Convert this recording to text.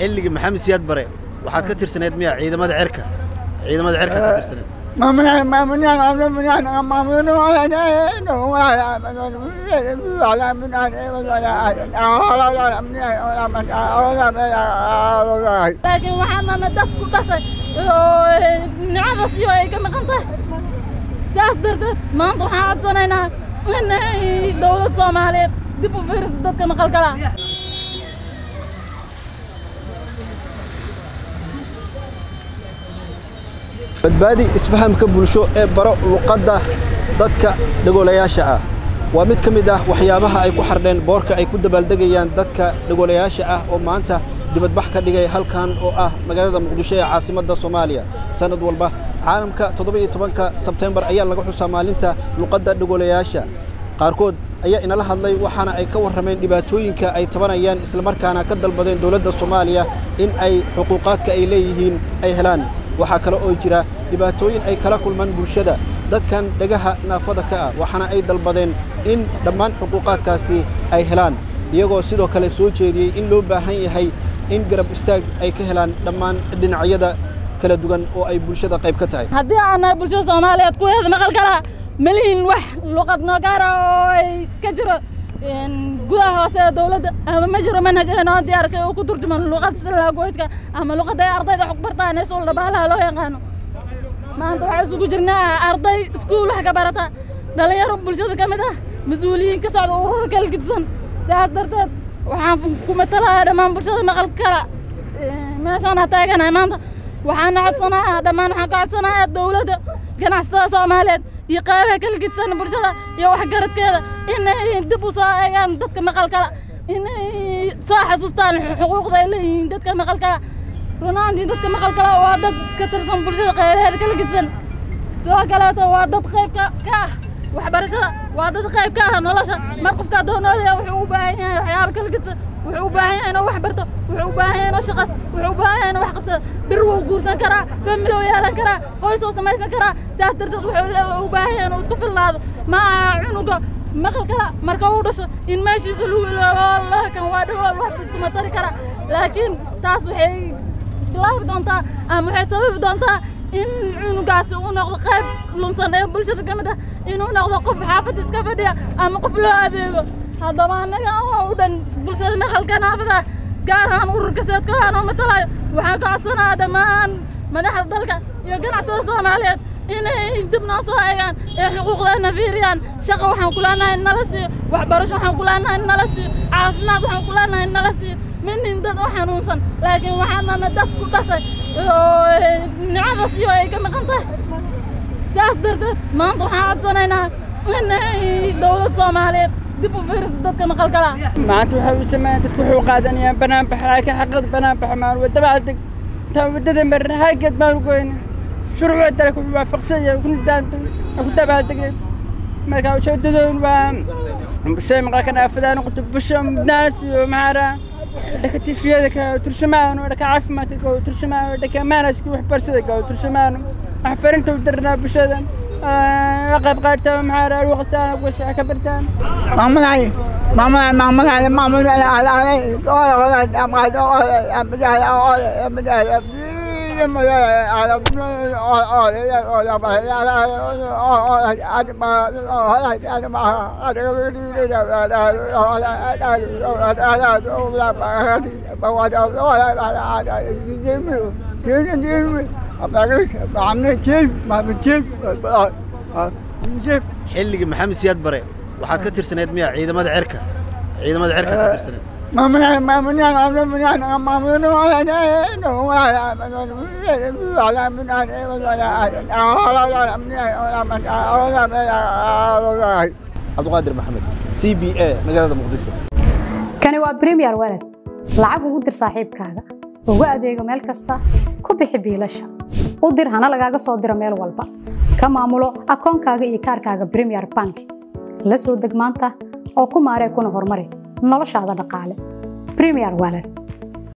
xilligii maxamed siyaad bare waxaad ka tirsaneed miya ciidamada cerka ciidamada cerka ka tirsaneed laakiin waxaanana dad ku dhashay oo nicadaas iyo ay ka maqan tahay saas darteed maanta waxaan codsanaynaa in dowlad soomaaliyeed dib u fiiriso dadka maqalkala badbaadi isfahamka bulsho ee baro luqadda dadka dhagoolayaasha ah waa mid ka mid ah waxyaabaha ay ku xardheen boorka ay ku dabaaldegayaan dadka dhagoolayaasha ah oo maanta dibadbax ka dhigay halkan oo ah magaalada muqdisho ee caasimadda soomaaliya sannad walba caalamka toddoba-iyo tobanka sebtembar ayaa laga xusaa maalinta luqadda dhagoolayaasha qaarkood ayaa inala hadlay waxaana ay ka warrameen dhibaatooyinka ay tabanayaan islamarkaana ka dalbadeen dowladda soomaaliya in ay xuquuqaadka ay leeyihiin ay helaan waxaa kale oo jira dhibaatooyin ay kala kulmaan bulshada dadkan dhagaha naafada ka ah waxaana ay dalbadeen in dhammaan xuquuqaadkaasi ay helaan iyagoo sidoo kale soo jeediyey in loo baahan yahay in garab istaag ay ka helaan dhammaan dhinacyada kala duwan oo ay bulshada qayb ka tahay haddii aannahay bulshada soomaaliyeed kuweeda maqal kala malihin wax luqad noo gaara oo ay ka jiro gudaha hoose ee dowladda ama ma jiro manhaj ee noo diyaarisay oo ku turjuman luqadda sida laagoyska ama luqadda ay ardayda wax ku bartaan ee suul dhabaalaha loo yaqaano maanta waxaa isugu jirnaa arday iskuul wax ka barata dhalinyaro bulshada ka mid ah mas-uuliyiin ka socda urur kala gidsan saas darteed waxaan ku matalayaa dhammaan bulshada maqal kala meeshaan ha taaganahay maanta waxaana codsanayaa dhammaan waxaan ka codsanayaa dowladda ganacsatada soomaaliyeed iyo qaybaha kala gidsan bulshada iyo waxgaradkeeda inay dib u soo eegaan dadka maqalkala inay soo xasuustaan xuquuqda ay leeyihiin dadka maqalkala runaantii dadka maqalkala waa dad ka tirsan bulshada qaybaheeda kala gidsan sidoo kaleeto waa dad qayb ka ka ah waxbarashada waa dad qayb ka ah nolosha mar qofka addoonooda wuxuu u baahan yahay waxyaaba kala gidsan wuxuu u baahan yahay inuu wax barto wuxuu u baahan yahay inuu shaqas wuxuu u baahan yahay inuu wax qabsado bir wuu guursan karaa family wuu yeelan karaa qoys wuu samaysan karaa saas darteed wuxuu u baahan yahay inuu isku filnaado ma aha cunuga maqal kala marka uu dhasho in meeshiisa lagu iloobo wallahi kan waa dhawool wax iskuma tari karaa laakiin taas waxay bilaabi doontaa ama waxay sababi doontaa in cunugaasi uu noqdo qayb lunsan ee bulshada ka mid ah inuu noqdo qof xaafad iska fadhiya ama qof loo adeego haddaba annaga oo u dhan bulshada maqalka naafada gaar ahaan ururka seedka anoo matalayo waxaan ka codsanayaa dhammaan madaxda dalka iyo ganacsada soomaaliyeed inay dib noo soo eegaan ee xuquuqdeena fiiriyaan shaqo waxaan ku leenahay in nala siiyo waxbarasho waxaan ku leenahay in nala siiyo caafimaad waxaan ku leenahay in nala siiyo minin dad u xanuunsan laakiin waxaanana dad ku dhashay oo nicadaas iyo ay ka maqan tahay saas darteed maanta waxaan codsanaynaa inay dowlad soomaaliyeed dib u fiiriso dadka maqalkala maanta waxa uu sameeyay dadku wuxuu qaadanayaan banaanbax laakiin xaqada banaanbax maan wadaba adag taa wadada mar halgeed baan u goyna shuruucda dalka wuxuu waafaqsan yahay ku nidaamta ku dabaaldegay marka ujeedadoon waa bulshada maqalka naafada noqoto bulsho mudnaas iyo maxaara dhanka tifiyada ka turshamaano dhanka caafimaadka ka turshamaano dhanka maanaska waxbarashada ka turshamaano wax farinta u dirnaa bulshada qayb qaata maxaara luqasaan kuwas waxay ka bartaan محمد علي محمد محمد علي محمد علي علي علي قال قال أمقاد قال أمد علي قال أمد علي xilligii maxamed siyaad bare waxaad ka tirsaneed miya ciidamada cerka ciidamada cerka ka tirsaneed cabdiqaadir maxamed c b a magaalada muqdisho kani waa premier walad lacag ugu dir saaxiibkaaga ugu adeego meel kasta ku bixi biilasha u dir hana lagaaga soo diro meel walba ka maamulo akoonkaaga iyo kaarkaaga premier bank la soo deg maanta oo ku maaree kuna horumari noloshaada dhaqaale premier walad